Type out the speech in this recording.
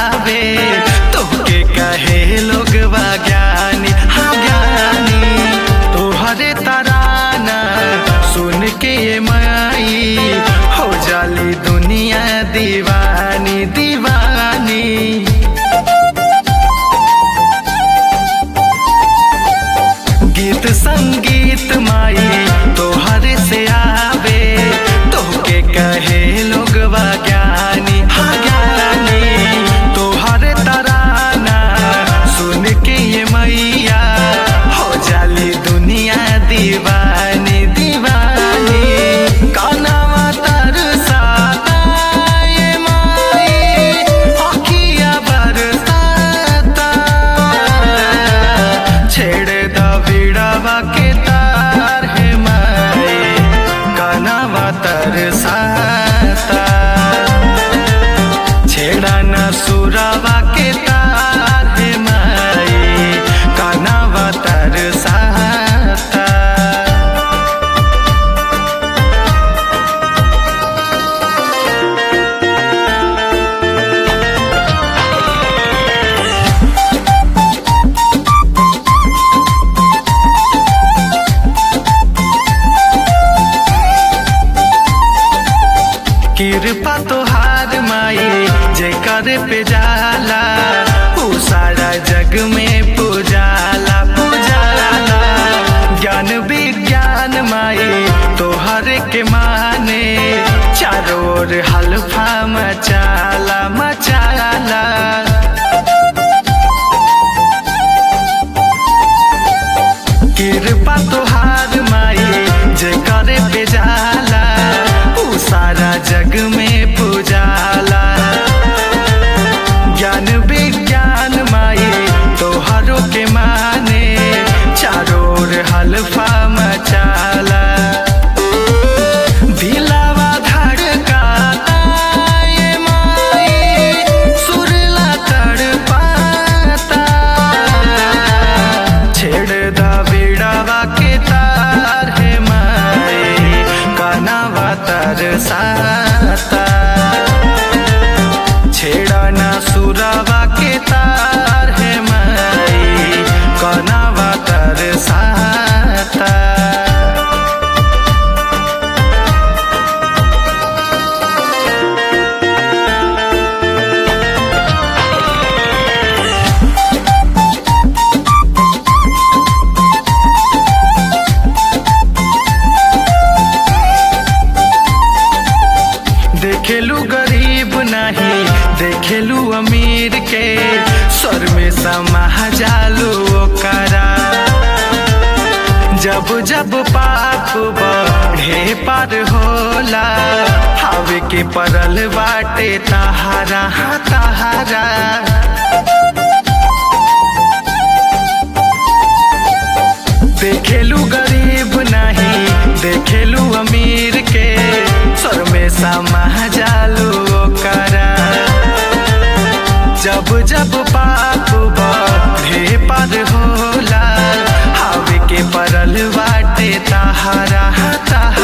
आवे तोहके कहे लोग ज्ञानी हाँ ज्ञानी तोहरे तराना सुन के ये माई हो जाली दुनिया दीवानी दीवानी गीत संगीत माई तोहर से आवे तोहके कहे लोग ज्ञानी हाँ ज्ञानी तोहर तराना सुन के ये मैया हो जाली दुनिया दीवानी दीवानी कानावा तरसाता ये माई अखिया बरसाता छेड़ द बिड़ावा के तार है माई कानावा तरसाता छेड़ा न सुरावा के तार है माई कानावा तरसाता कृपा तोहार माई जेकर पे जाला ऊ सारा जग में पूजाला पूजाला ज्ञान विज्ञान माई तोहर के माने चारों ओर हल्फा मचाला मचाला कृपा तोहार माई जेकर पे जाला ऊ सारा जग में पूजाला ज्ञान विज्ञान माई तोहरों के माने चारों ओर हल्फा मचाला दिलावा धड़काता ये माई सुरला तड़पाता छेड़ द बिड़ावा के तार है माई कानावा तरसाता छेड़ा ना सुरावा के तार है माई कानावा तरसाता देखेलू गरीब नहीं देखेलू अमीर के स्वर में समा जालू ओकरा जब जब पाप बढ़े पार होला हावे के परल बाटे तहारा हाँ तहारा देखेलू गरीब नहीं देखेलू अमीर के स्वर में समा जालू ओकरा जब जब पाप बढ़े पर होला हावे के परल बाटे तहारा हाँ तहारा